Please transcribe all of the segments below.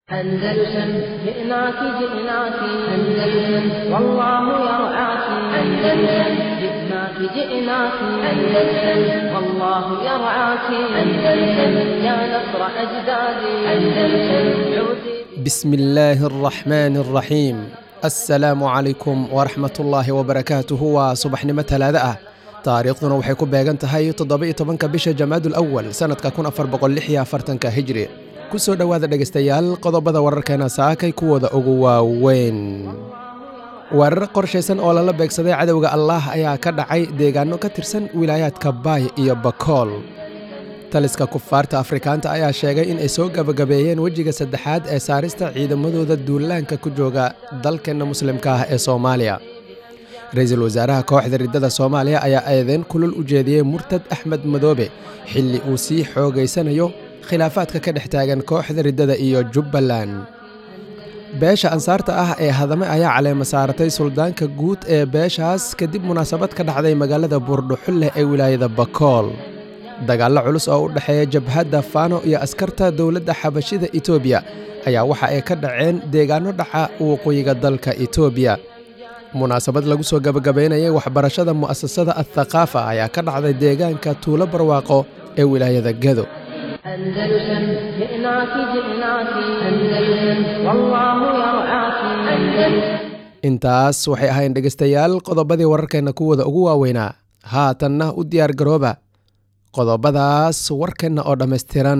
أندلسن جئناك جئناك أندلسن والله يرعاك أندلسن جئناك جئناك أندلسن والله يرعاك أندلسن يا نصر أجدادي أندلسن عودي بسم الله الرحمن الرحيم assalaamu calaykum waraxmat ullaahi wabarakaatuhu waa subaxnimo talaado ah taariikhduna waxay ku beegan tahay toddoba-iyo tobanka bisha jamaadul awal sannadka kun afar boqol lix iyo afartanka hijri ku soo dhowaada dhegaystayaal qodobada wararkeena saakay kuwooda ugu waaweyn weerar qorshaysan oo lala beegsaday cadowga allaah ayaa ka dhacay deegaano ka tirsan wilaayaadka baay iyo bakool taliska kufaarta afrikaanta ayaa sheegay in ay soo gabagabeeyeen wejiga saddexaad ee saarista ciidamadooda duulaanka ku jooga dalkeenna muslimka ah ee soomaaliya ra-iisul wasaaraha kooxda riddada soomaaliya ayaa eedeyn kulul u jeediyey murtad axmed madoobe xilli uu sii xoogaysanayo khilaafaadka ka dhex taagan kooxda riddada iyo jubbaland beesha ansaarta ah ee hadame ayaa caleema saaratay suldaanka guud ee beeshaas kadib munaasabad ka dhacday magaalada buurdhuxulleh ee wilaayada bakool dagaallo culus oo u dhexeeya jabhadda faano iyo askarta dowladda xabashida etoobiya ayaa waxa ay ka dhaceen deegaano dhaca waqooyiga dalka etoobiya munaasabad lagu soo gabagabaynayay waxbarashada mu'asasada athaqaafa ayaa ka dhacday deegaanka tuulo barwaaqo ee wilaayada gado أندلسن جئناك جئناك أندلسن والله يرعاك أندلسن intaas waxay ahayn dhegaystayaal qodobadii wararkeenna kuwooda ugu waaweynaa haatanna u diyaar garooba qodobadaas warkeenna oo dhammaystiran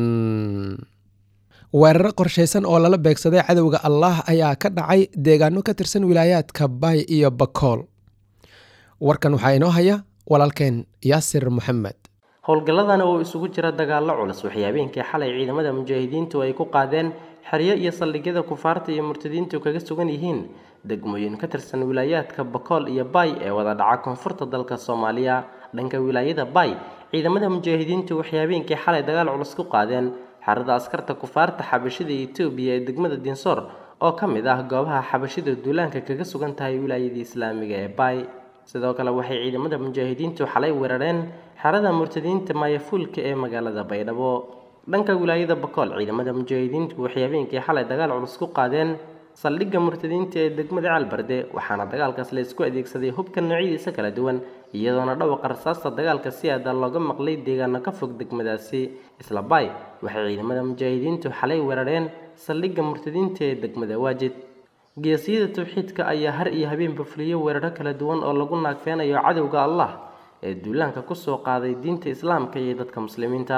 weeraro qorshaysan oo lala beegsaday cadowga allaah ayaa ka dhacay deegaano ka tirsan wilaayaadka baay iyo bakool warkan waxaa inoo haya walaalkeen yaasir moxamed howlgalladana oo isugu jira dagaallo culus waxay habeenkii xalay ciidamada mujaahidiintu ay ku qaadeen xeryo iyo saldhigyada kufaarta iyo murtadiintu kaga sugan yihiin degmooyin ka tirsan wilaayaadka bakool iyo baay ee wada dhaca koonfurta dalka soomaaliya dhanka wilaayada baay ciidamada mujaahidiintu waxay habeenkii xalay dagaal culus ku qaadeen xerada askarta kufaarta xabashida etoobiya ee degmada dinsoor oo ka mid ah goobaha xabashida duulaanka kaga sugan tahay wilaayadii islaamiga ee baay sidoo kale waxay ciidamada mujaahidiintu xalay weerareen xerada murtadiinta maayafuulka ee magaalada baydhabo dhanka wilaayada bakool ciidamada mujaahidiintu waxay habeenkii xalay dagaal culus ku qaadeen saldhigga murtadiinta ee degmada caalbarde waxaana dagaalkaas la isku adeegsaday hubka noocyadiisa kala duwan iyadoona dhawaqa rasaasta dagaalka si aada looga maqlay deegaano ka fog degmadaasi isla baay waxay ciidamada mujaahidiintu xalay weerareen saldhigga murtadiinta ee degmada waajid geesiyada tawxiidka ayaa har iyo habeenba fuliyey weeraro kala duwan oo lagu naagfeenayo cadowga allah ee duulaanka kusoo qaaday diinta islaamka iyo dadka muslimiinta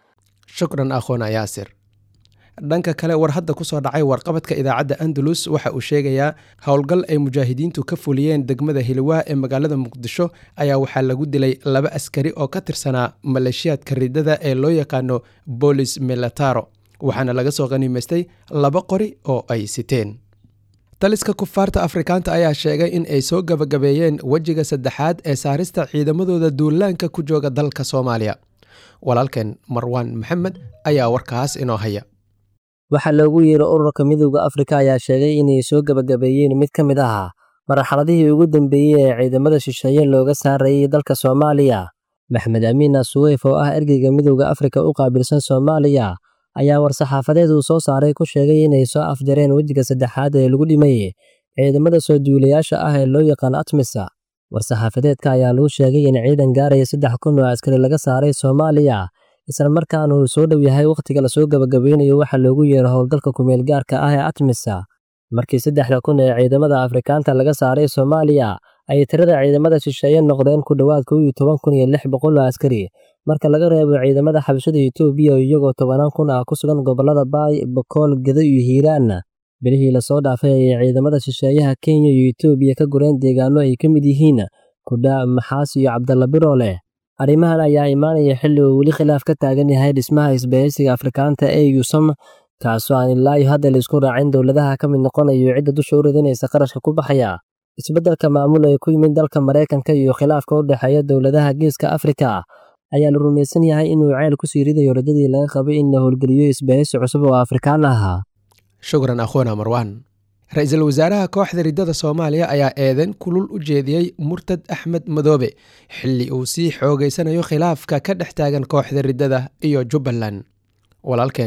shukran akhoona yaasir dhanka kale war hadda ku soo dhacay warqabadka idaacadda andalus waxa uu sheegayaa howlgal ay mujaahidiintu ka fuliyeen degmada hilwaa ee magaalada muqdisho ayaa waxaa lagu dilay laba askari oo ka tirsanaa maleeshiyaadka riddada ee loo yaqaano bolis milataro waxaana laga soo qaniimaystay laba qori oo ay siteen taliska kufaarta afrikaanta ayaa sheegay in ay soo gabagabeeyeen wejiga saddexaad ee saarista ciidamadooda duulaanka ku jooga dalka soomaaliya walaalkeen marwaan maxamed ayaa warkaas inoo haya waxaa loogu yeero ururka midowda afrika ayaa sheegay inay soo gabagabeeyeen mid ka mid ahaa marxaladihii ugu dambeeyey ee ciidamada shisheeye looga saarayay dalka soomaaliya maxmed amiina suweyf oo ah ergeyga midowda afrika u qaabilsan soomaaliya ayaa war-saxaafadeed uu soo saaray ku sheegay inay soo afjareen wejiga saddexaad ee lagu dhimayey ciidamada soo duulayaasha ah ee loo yaqaan atmisa war-saxaafadeedka ayaa lagu sheegay in ciidan gaaraya saddex kun oo askari laga saaray soomaaliya isla markaana uu soo dhow yahay wakhtiga lasoo gabagabeynayo waxaa loogu yeero howlgalka kumeel gaarka ah ee atmisa markii saddexda kun ee ciidamada afrikaanta laga saaray soomaaliya ay tirada ciidamada shisheeye noqdeen ku dhowaad kow iyo toban kun iyo lix boqol oo askari marka laga reebo ciidamada xabashada etoobiya oo iyagoo tobanaan kun ah ku sugan gobollada baay bakool gedo iyo hiiraan bilihii lasoo dhaafay ayay ciidamada shisheeyaha kenya iyo etoobiya ka gureen deegaano ay ka mid yihiin kudha maxaas iyo cabdalla biroole arrimahan ayaa imaanaya xilli uu weli khilaaf ka taagan yahay dhismaha isbahaysiga afrikaanta ee yusam kaasoo aan ilaa iyo hadda laisku raacin dowladaha ka mid noqonayo cidda dusha u ridinaysa qarashka ku baxaya isbeddelka maamul ee ku yimid dalka maraykanka iyo khilaafka u dhexeeya dowladaha geeska afrika ayaa la rumaysan yahay inuu ceel kusii ridayo rajadii laga qabay in la howlgeliyo isbahaysi cusub oo afrikaan ahaa shukran akhoona marwaan ra-iisul wasaaraha kooxda riddada soomaaliya ayaa eedeyn kulul u jeediyey murtad axmed madoobe xilli uu sii xoogeysanayo khilaafka ka dhex taagan kooxda riddada iyo jubbaland walaalkeen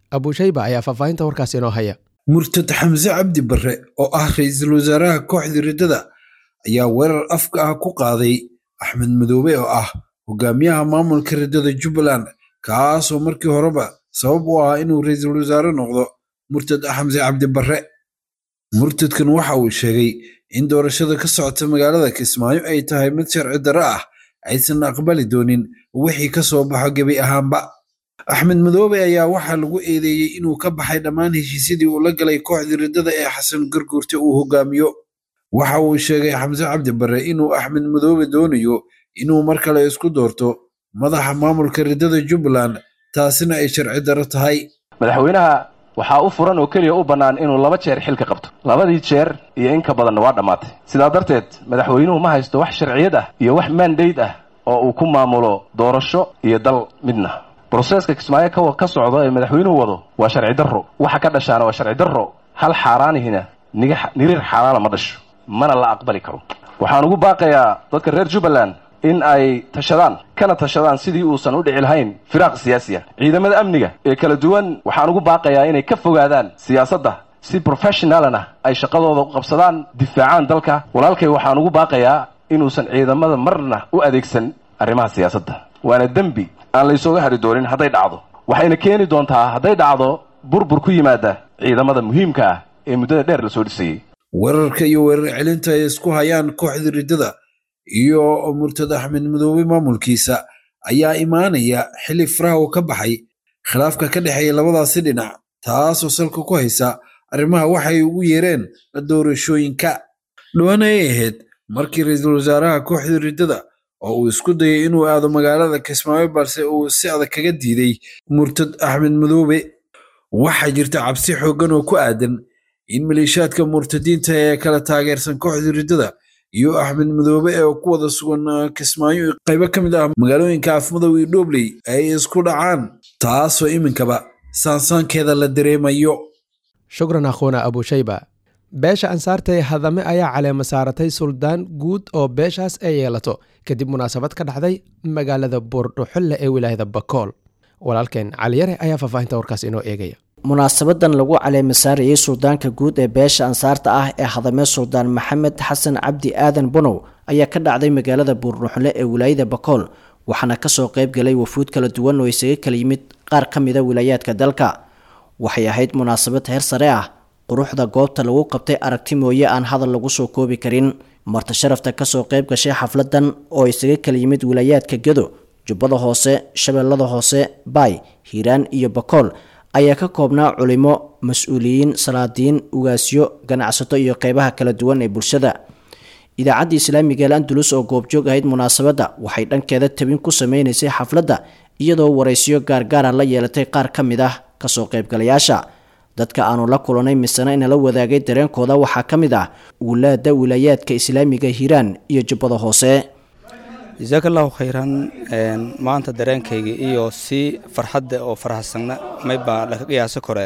abushayba ayaa faahfaahinta warkaas inoo haya murtad xamse cabdi barre oo ah ra-iisul wasaaraha kooxda riddada ayaa weerar afka ah ku qaaday axmed madoobe oo ah hogaamiyaha maamulka riddada jubbaland kaasoo markii horeba sabab u ahaa inuu ra-iisul wasaare noqdo murtad xamse cabdi barre murtadkan waxa uu sheegay in doorashada ka socota magaalada kismaayo ay tahay mid sharci darro ah aysan aqbali doonin wixii ka soo baxo gebi ahaanba axmed madoobe ayaa waxaa lagu eedeeyey inuu ka baxay dhammaan heshiisyadii uu la galay kooxdii riddada ee xasan garguurte uu hogaamiyo waxa uu sheegay xamse cabdi barre inuu axmed madoobe doonayo inuu mar kale isku doorto madaxa maamulka riddada jubbaland taasina ay sharci darro tahay madaxweynaha waxaa u furan oo keliya u bannaan inuu laba jeer xilka qabto labadii jeer iyo in ka badanna waa dhammaatay sidaa darteed madaxweynuhu ma haysto wax sharciyad ah iyo wax maandayd ah oo uu ku maamulo doorasho iyo dal midna broseeska kismaayo ka socdo ee madaxweynuhu wado waa sharci darro waxa ka dhashaana waa sharci darro hal xaaraanihina niriir xaaraana ma dhasho mana la aqbali karo waxaan ugu baaqayaa dadka reer jubbaland in ay tashadaan kana tashadaan sidii uusan u dhici lahayn firaaq siyaasiya ciidamada amniga ee kala duwan waxaan ugu baaqayaa inay ka fogaadaan siyaasadda si professionalna ay shaqadooda u qabsadaan difaacaan dalka walaalkay waxaan ugu baaqayaa inuusan ciidamada marna u adeegsan arrimaha siyaasadda waana dembi aan laysooga hadhi doonin hadday dhacdo waxayna keeni doontaa hadday dhacdo burbur ku yimaada ciidamada muhiimka ah ee muddada dheer la soo dhisayey weerarka iyo weerar celinta ay isku hayaan kooxda riddada iyo murtad axmed madoobe maamulkiisa ayaa imaanaya xilli faraha uu ka baxay khilaafka ka dhexeeya labadaasi dhinac taasoo salka ku haysa arrimaha waxay ugu yeereen doorashooyinka dhowaan ayay ahayd markii ra-iisul wasaaraha kooxda riddada oo uu isku dayay inuu aado magaalada kismaayo balse uu si adag kaga diiday murtad axmed madoobe waxaa jirta cabsi xooggan oo ku aadan in maleeshiyaadka murtadiinta ee kala taageersan kooxda riddada iyo axmed madoobe ee ku wada sugan kismaayo qaybo ka mid ah magaalooyinka afmadow iyo dhobley ay isku dhacaan taasoo iminkaba saansaankeeda la dareemayo shukran akhuuna abushayba beesha ansaarta ee hadame ayaa caleema saaratay suldaan guud oo beeshaas ay yeelato kadib munaasabad ka dhacday magaalada buurdhuxulle ee wilaayada bakool walaalkeen caliyare ayaa faahfaahinta warkaas inoo eegaya munaasabadan lagu caleema saarayey suldaanka guud ee beesha ansaarta ah ee hadame suldaan maxamed xasan cabdi aadan bunow ayaa ka dhacday magaalada buurdhuxulle ee wilaayada bakool waxaana kasoo qayb galay wafuud kala duwan oo isaga kala yimid qaar ka mida wilaayaadka dalka waxay ahayd munaasabad heer sare ah quruxda goobta lagu qabtay aragti mooye aan hadal lagu soo koobi karin marti sharafta kasoo qayb gashay xafladan oo isaga kala yimid wilaayaadka gedo jubbada hoose shabeellada hoose baay hiiraan iyo bakool ayaa ka koobnaa culimo mas-uuliyiin salaadiin ugaasyo ganacsato iyo qeybaha kala duwan ee bulshada idaacadda islaamiga al andulus oo goobjoog ahayd munaasabadda waxay dhankeeda tabin ku sameynaysay xafladda iyadoo waraysiyo gaargaara la yeelatay qaar ka mid ah kasoo qaybgalayaasha dadka aanu la kulanay misena inala wadaagay dareenkooda waxaa ka mid ah wulaada wilaayaadka islaamiga hiiraan iyo jubbada hoose jasaakallaahu khayran maanta dareenkayga iyo si farxadda oo farxadsanna maybaa laka qiyaasa kore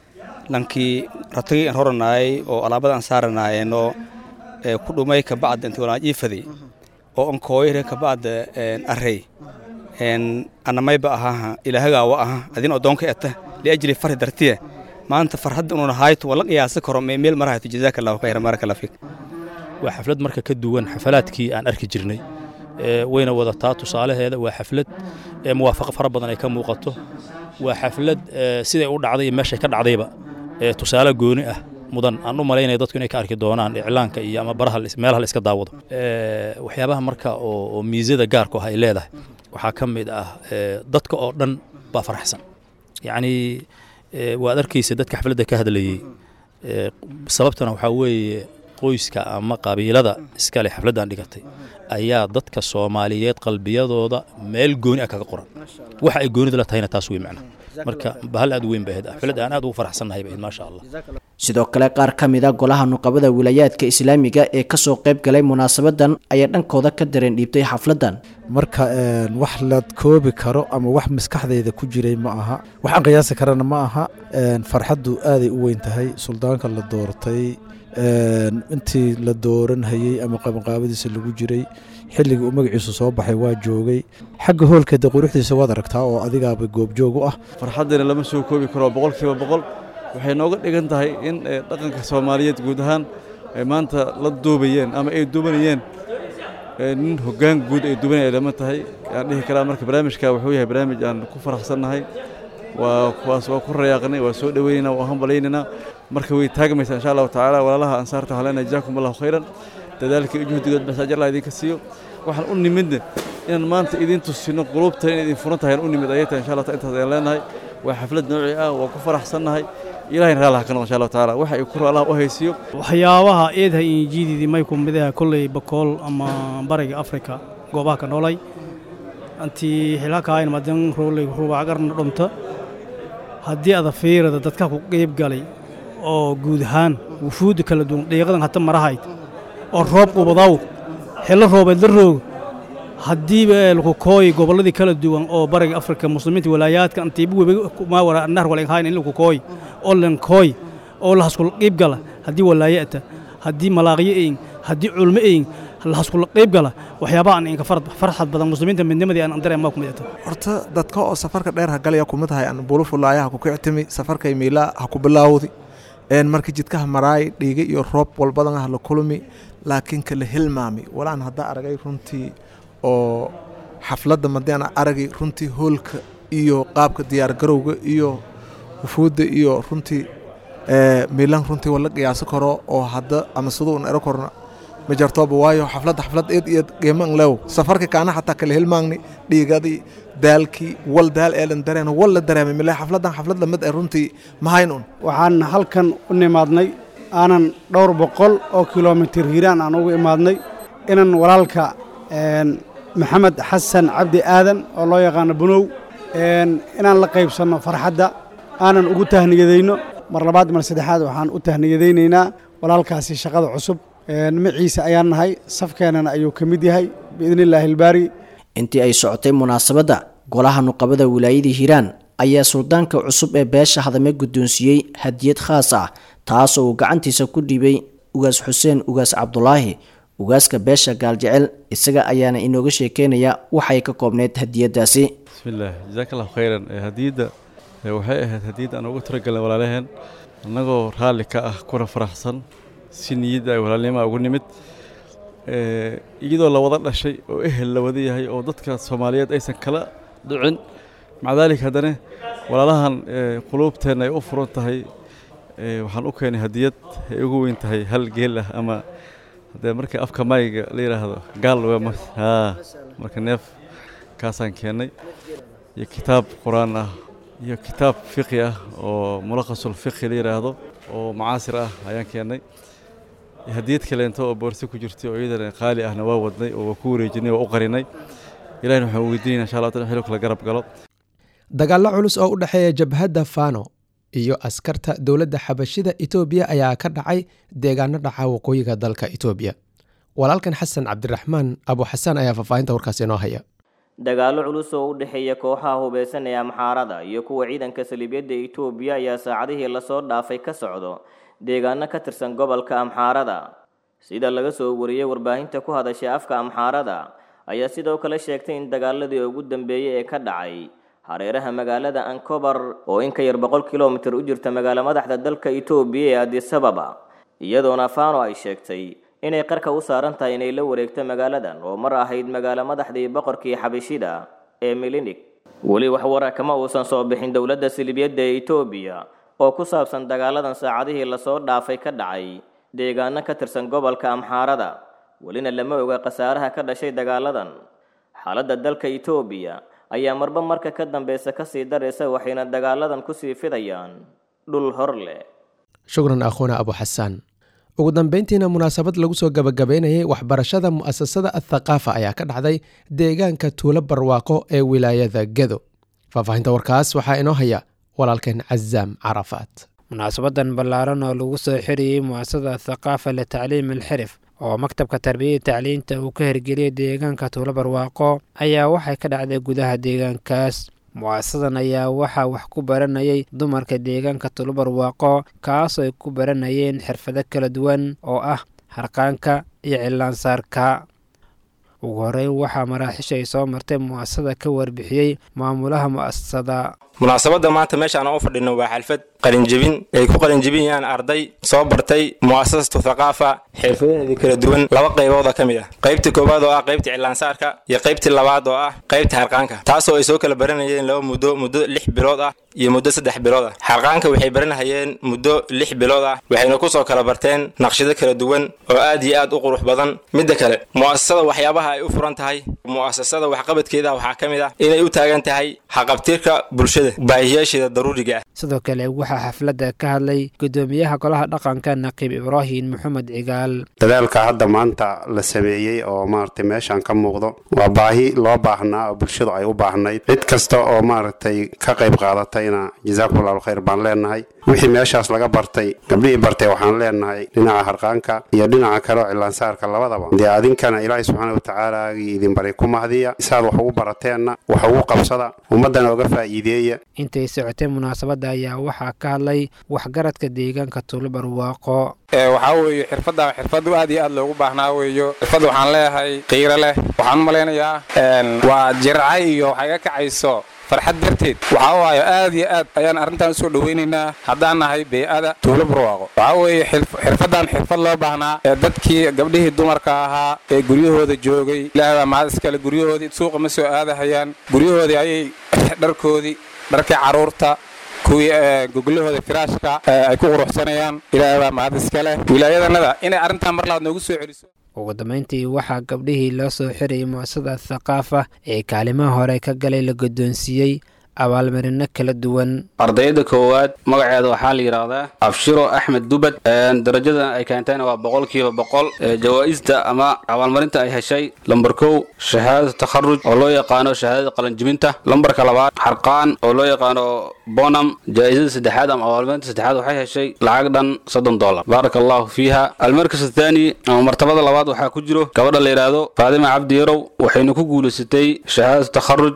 lankii ratagii aan horanaayay oo alaabada aan saaranaayeenoo ku dhumay kabacda intii walaan iifaday oo an kooyre kabacda array ana mayba ahaha ilaahagaawa aha adin odoonka eta liajli farhi dartiye maanta farxadda inuuna hayto wala qiyaasa karo meel marahayto jasaakallaahu khayran baaraka fiik waa xaflad marka ka duwan xafalaadkii aan arki jirnay wayna wadataa tusaalaheeda waa xaflad muwaafaqo fara badan ay ka muuqato waa xaflad siday u dhacday iyo meeshay ka dhacdayba tusaale gooni ah mudan aan u malaynaya dadku inay ka arki doonaan iclaanka iyo ama baraha meelaha la iska daawado waxyaabaha marka oo miisada gaarku ah ay leedahay waxaa ka mid ah dadka oo dhan baa faraxsan yacni waad arkaysa dadka xafladda ka hadlayey sababtana waxaa weeye qoyska ama qabiilada iskale xafladdan dhigatay ayaa dadka soomaaliyeed qalbiyadooda meel gooni ah kaga qoran waxa ay goonida la tahayna taas wey macna marka bahal aad u weyn bay ahayd xaflad aan aad ugu faraxsannahay bay ahayd maasha allah sidoo kale qaar ka mid a golaha nuqabada wilaayaadka islaamiga ee kasoo qayb galay munaasabadan ayaa dhankooda ka dareen dhiibtay xafladan marka wax la koobi karo ama wax maskaxdayda ku jiray ma aha waxaan qiyaasi karana ma aha farxaddu aaday u weyn tahay suldaanka la doortay intii la dooran hayey ama qabanqaabadiisa lagu jiray xilligii uu magaciisu soo baxay waa joogay xagga hoolka de quruxdiisa waad aragtaa oo adigaaba goobjoog u ah farxaddina lama soo koobi karo boqol kiiba boqol waxay nooga dhigan tahay in dhaqanka soomaaliyeed guud ahaan ay maanta la duubayeen ama ay duubanayeen nin hoggaan guud ay duubanaya lama tahay aan dhihi karaa marka barnaamijka wuxuu yahay barnaamij aan ku faraxsannahay waa kuwaas waa ku rayaaqnay waa soo dhoweynaynaa waa hambalaynaynaa marka way taagmaysaa insha allahu tacaala walaalaha ansaarta halena jazaakum allahu khayran dadaalkii iyo juhdigood bas ajar allah idinka siiyo waxaan u nimidna inaan maanta idin tusino qulubta in idin furan tahay aan u nimid ayay tahay insha allah intaas ayaan leenahay waa xaflad noocii ah waa ku faraxsannahay ilaahay raalaha ka noqo insha allahu tacaala waxa ay kuro allah u haysiyo waxyaabaha eedha injiididii may ku midaha kolley bakool ama bariga afrika goobaha ka noolay antii xilakahayn madan rooley rubacagarna dhumta haddii ada fiirada dadka ku qeyb galay oo guud ahaan wufuudda kala duwan dhiiqadan hata marahayd oo roob qubadaw xillo roobeed la roog haddiiba lakukooy gobolladii kala duwan oo bariga afrika muslimiinta walaayaadka antiiba webimaawara nar walenhayn in lakukooy oo lenkooy oo lahaskula qiib gala haddii walaayata haddii malaaqyo eyin haddii culmo eyin lahaskula qiib gala waxyaabaha aan inka farxad badan muslimiinta midnimadii aan dareemaa ku midata horta dadka oo safarka dheer hagalaya kumid hay aan bulufulaayaha ku kictimi safarkay miilaa ha ku bilaawdi een markii jidkaha maraay dhiiga iyo roob walbadan ah la kulmi laakiin kala hilmaami walaan hadda aragay runtii oo xafladda madiana aragay runtii hoolka iyo qaabka diyaargarowga iyo wufuudda iyo runtii miilan runtii wala qiyaasi karo oo hadda ama siduu un ero korna ma jartooba waayo xafladda xaflad eed iyo qiiman lew safarka kaana xataa kala hilmaagni dhiigadii daalkii wal daal eelan dareen wal la dareemay mile xafladdan xaflad lamid ay runtii mahayn un waxaan halkan u nimaadnay aanan dhowr boqol oo kilomitir hiiraan aan ugu imaadnay inan walaalka maxamed xasan cabdi aadan oo loo yaqaano bunow inaan la qaybsanno farxadda aanan ugu tahniyadayno mar labaad mar saddexaad waxaan u tahniyadaynaynaa walaalkaasi shaqada cusub maciise ayaan nahay safkeenana ayuu ka mid yahay biidni illaahi ilbaari intii ay socotay munaasabadda golaha nuqabada wilaayadii hiiraan ayaa suldaanka cusub ee beesha hadame guddoonsiiyey hadiyad khaas ah taasoo uu gacantiisa ku dhiibay ugaas xuseen ugaas cabdulaahi ugaaska beesha gaaljecel isaga ayaana inooga sheekeynaya waxay ka koobneyd hadiyaddaasi bismillaah jazaaka allahu khayran hadiyadda waxay ahayd hadiyadda aan ugu talagalnay walaalaheen annagoo raalli ka ah kuna faraxsan si niyadda ay walaalnimaa ugu nimid iyadoo la wada dhashay oo ehel la wada yahay oo dadka soomaaliyeed aysan kala dhicin maca daalik haddana walaalahan quluubteenna ay u furan tahay waxaan u keenay hadiyad ay ugu weyn tahay hal geel ah ama haddee marka afka mayga la yidhaahdo gaal marka neef kaasaan keennay iyo kitaab qur-aan ah iyo kitaab fiqi ah oo mulaqasul fiqi la yidhaahdo oo macaasir ah ayaan keennay hadiyad kaleento oo boorse ku jirtay oo iyadana qaali ahna waa wadnay oo waa ku wareejinay waa u qarinay ilahina waxaan weydiinayna insha allah tan xilib kala garab galo dagaallo culus oo u dhexeeya jabhadda fano iyo askarta dowladda xabashida etoobiya ayaa ka dhacay deegaano dhaca waqooyiga dalka etoobiya walaalkan xasan cabdiraxmaan abu xasaan ayaa faahfaahinta warkaas inoo haya dagaallo culus oo u dhexeeya kooxaha hubeysan ee amxaarada iyo kuwa ciidanka saliibyadda etoobiya ayaa saacadihii lasoo dhaafay ka socdo deegaano ka tirsan gobolka amxaarada sida laga soo wariyey warbaahinta ku hadashay afka amxaarada ayaa sidoo kale sheegtay in dagaaladii ugu dambeeyey ee ka dhacay hareeraha magaalada ankobar oo in ka yar boqol kilomitir u jirta magaalo madaxda dalka etoobiya ee adisababa iyadoona fano ay sheegtay inay qarka u saaran tahay inay la wareegto magaaladan oo mar ahayd magaalo madaxdii boqorkii xabashida ee milinig weli wax wara kama uusan soo bixin dowladda silibiyadda ee etoobiya oo ku saabsan dagaaladan saacadihii lasoo dhaafay ka dhacay deegaano ka tirsan gobolka amxaarada welina lama oga khasaaraha ka dhashay dagaaladan xaaladda dalka etoobiya ayaa marba marka ka dambeysa kasii daraysa waxayna dagaaladan kusii fidayaan dhul hor leh shukran akhuuna abu xasaan ugu dambeyntiina munaasabad lagu soo gabagabeynayay waxbarashada mu'asasada athaqaafa ayaa ka dhacday deegaanka tuulo barwaaqo ee wilaayada gedo faahfaahinta warkaas waxaa inoo haya walaalkeen cazaam carafaat munaasabadan ballaaran oo lagu soo xiriyey mu'asasada athaqaafa litacliim alxirif oo maktabka tarbiyada tacliinta uu ka hirgeliyey deegaanka tuulo barwaaqo ayaa waxay ka dhacday gudaha deegaankaas mu'asasadan ayaa waxaa wax ku baranayay dumarka deegaanka tuulo barwaaqo kaas ay ku baranayeen xirfado kala duwan oo ah harqaanka iyo cilaansaarka ugu horeyn waxaa maraaxiisha ay soo martay mu'asasada ka warbixiyey maamulaha mu'asasada munaasabadda maanta meeshaan u fadhino waa xalfad qalinjebin ay ku qalinjebinayaan arday soo bartay mu'asasatu thaqaafa xirfadaheedii kala duwan laba qaybood oo ka mid ah qaybtii koowaad oo ah qaybtii cilaansaarka iyo qaybtii labaad oo ah qaybtii harqaanka taasoo ay soo kala baranayeen laba muddo muddo lix bilood ah iyo muddo saddex bilood ah xarqaanka waxay baranahayeen muddo lix bilood ah waxayna kusoo kala barteen naqshado kala duwan oo aad iyo aad u qurux badan midda kale mu'asasada waxyaabaha ay u furan tahay mu'asasada waxqabadkeeda waxaa ka mid ah inay u taagan tahay haqabtirka bulshada baahiyaasheeda daruuriga ah sidoo kale waxaa xafladda ka hadlay gudoomiyaha golaha dhaqanka naqiib ibraahim maxamed cigaal dadaalka hadda maanta la sameeyey oo maaragtay meeshaan ka muuqdo waa baahi loo baahnaa oo bulshadu ay u baahnayd cid kasta oo maaragtay ka qayb qaadatayna jazaakumullahu khayr baan leenahay wixii meeshaas laga bartay gabdhihii bartay waxaan leenahay dhinaca harqaanka iyo dhinaca kale oo cilaansaarka labadaba dee adinkana ilaahay subxaana watacaalaagii idin baray ku mahdiya isaad wax ugu barateenna wax ugu qabsada ummaddana oga faa'iideeya intay socotay munaasabadda ayaa waxaa ka hadlay waxgaradka deegaanka tuulo barwaaqo waxaa weeye xirfadda xirfad aad iyo aad loogu baahnaa weeyo xirfadda waxaan leeyahay qiiro leh waxaan u malaynayaa waa jircay iyo waxay ga kacayso farxad darteed waxaa waayo aad iyo aad ayaan arrintan usoo dhowaynaynaa haddaan nahay bey-ada tuulo barwaaqo waxaa weeye xirfaddan xirfad loo baahnaa ee dadkii gabdhihii dumarka ahaa ee guryahooda joogay ilaahay baa mahad iskale guryahoodii suuqa ma soo aadahayaan guryahoodii ayay dharkoodii dharkii carruurta kuwii goglahooda firaashka ay ku quruxsanayaan ilaahay baa mahad iskale wilaayadanada inay arrintan mar labaad noogu soo celiso ugu dambayntii waxaa gabdhihii loo soo xirayay mu'asasada thaqaafa ee kaalimaha hore ka galay la guddoonsiiyey abaalmarino kala duwan ardayda koowaad magaceeda waxaa la yidhaahdaa abshiro axmed dubad darajada ay keentayna waa boqolkiiba boqol jawaa'ista ama abaalmarinta ay heshay lambar kow shahaadada takharuj oo loo yaqaano shahaadada qalanjibinta lambarka labaad xarqaan oo loo yaqaano bonam jaa'isada saddexaad ama abaalmarinta saddexaad waxay heshay lacag dhan soddon dollar baaraka allahu fiiha almarkas athaani ama martabada labaad waxaa ku jiro gabadha la yidhaahdo faadima cabdi yarow waxayna ku guulaysatay shahaadada takharuj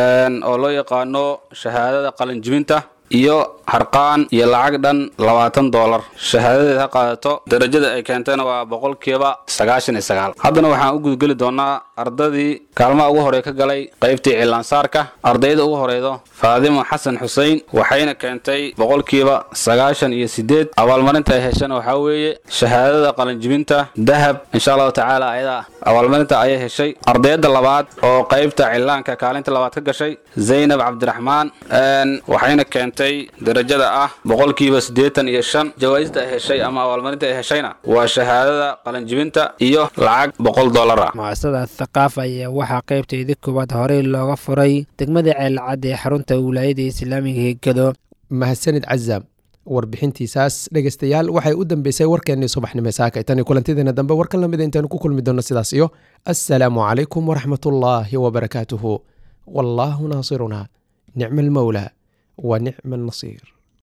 oo loo yaqaano shahaadada qalinjibinta iyo harqaan iyo lacag dhan labaatan doolar shahaadadeed ha qaadato darajada ay keentayna waa boqolkiiba sagaashan iyo sagaal haddana waxaan u gudgeli doonaa ardadii kaalmaha ugu horey ka galay qaybtii cilaansaarka ardayda ugu horeydo faadimo xasan xusein waxayna keentay boqolkiiba sagaashan iyo sideed abaalmarinta ay heshana waxaa weeye shahaadada qalinjibinta dahab insha allahu tacaala ayada abaalmarinta ayay heshay ardayda labaad oo qaybta cilaanka kaalinta labaad ka gashay zaynab cabdiraxmaan waxayna keentay darajada ah boqolkiiba siddeetan iyo shan jawaa'ista ay heshay ama abaalmarinta ay heshayna waa shahaadada qalinjibinta iyo lacag boqol dollar ah mu'asasada thaqaafa ayaa waxaa qaybteedii koowaad horey looga furay degmada ceelcad ee xarunta wilaayada islaamiga hegado mahadsanid cazaam warbixintiisaas dhegeystayaal waxay u dambeysay warkeennii subaxnimo saaka tani kulantideena dambe warkan lamida intaanu ku kulmi doonno sidaas iyo assalaamu calaykum waraxmatullaahi wabarakaatuhu wallaahu naasiruna nicma almawlaa wa nicma annasiir